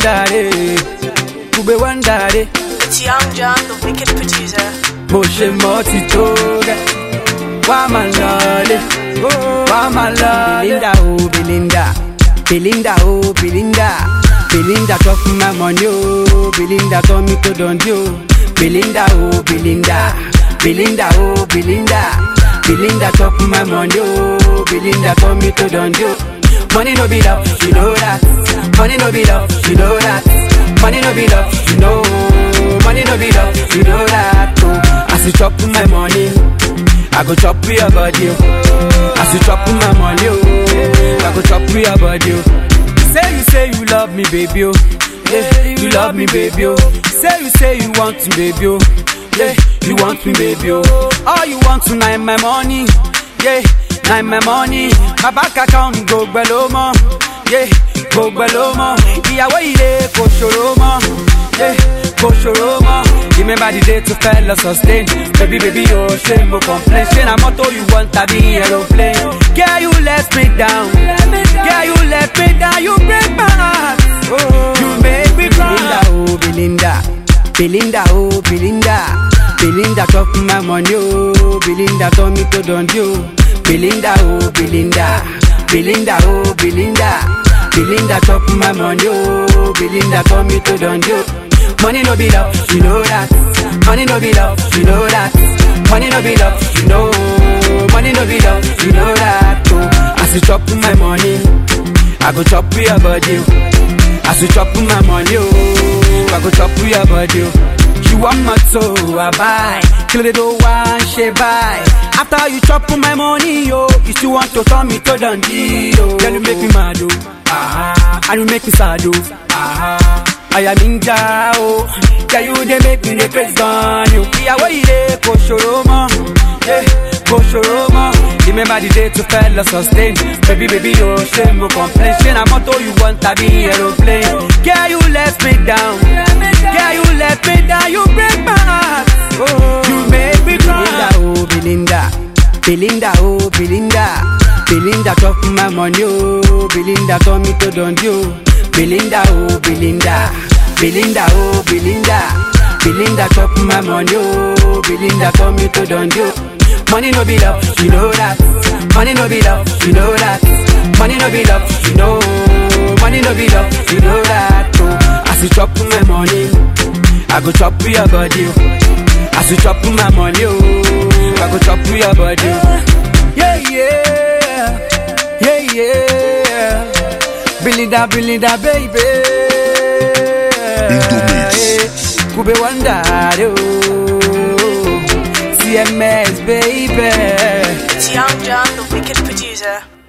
wonder day. Kube wonder day. It's Young John, the wicked producer. Bó ṣe mọ́ ti tó gẹ́. Wá máa lọlé. Wá máa lọlé. Belinda o Belinda. Belinda o Belinda. Belinda chop my money o. Belinda turn me to dundee o. Belinda o Belinda. Belinda o Belinda. Belinda chop my money o. Belinda turn me to dundee o. Money no be love, you know that. Money no be love, you know that. Money no be love, you know. Money no be love, you know that. Oh, as you chop my money, I go chop your body. Oh. As you chop my money, oh, I go chop your body. Oh. Say you say you love me, baby. Oh. Yeah, you love me, baby. Oh. Say you say you want me, baby. Oh. Yeah, you want me, baby. Oh. All you want tonight, my money. Yeah, now my money. My bank account go below more. Yeah, go below more. Ìyàwó ilé kò ṣòro mọ́. Yeah, kò ṣòro mọ́. Remember the day to fell sustain. Baby, baby, oh, ṣé mo complain? Ṣé na mọ́tò you want tàbí aeroplane? Girl, you let me down. Girl, you let me down. You break my heart. Oh, you make me cry. Belinda, oh, Belinda. Belinda, oh, Belinda. Belinda chop my money, oh. Belinda turn me to dundee, oh. Belinda, oh, Belinda. Belinda, oh, Belinda. Belinda chop my money, oh. Belinda turn me to dundee, oh. Money no be love, you know that. Money no be love, you know that. Money no be love, you know. Money no be love, you know that. Oh, as you chop my money, I go chop your body. oh. As you chop my money, oh, I go chop your body. oh. You want my soul, I buy. Kill it all one, she buy. After you chop my money, yo, you still want to turn me to Dundee, yo. Girl, you make me mad, oh. Ah, and you make me sad, oh. Ah, I am ninja, oh. Yeah, you they make me the crazy on you. Yeah, where you dey, go show more. Yeah, go show more. Remember the day to fell sustain. Baby, baby, oh, shame, no complain. Shame, I'm auto, you want to be aeroplane. Girl, you let me down. Girl, you let me down. You break my heart. Oh, you make me cry. Belinda, oh, Belinda. Belinda, oh, Belinda. Belinda chop my money, oh. Belinda turn me to dundee, oh. Belinda, oh, Belinda. Belinda, oh, Belinda. Belinda chop my money, oh. Belinda turn me to dundee, oh. Money no be love, you know that. Money no be love, you know that. Money no be love, you know. Money no be love, you know that. Oh, as you chop my money, I go chop your body. oh. As you chop my money, oh, I go chop your body. oh. Yeah, yeah, yeah, yeah. Belinda, Belinda, baby. Indomix. Kube wonder, oh. CMS, baby. It's Young John, the wicked producer.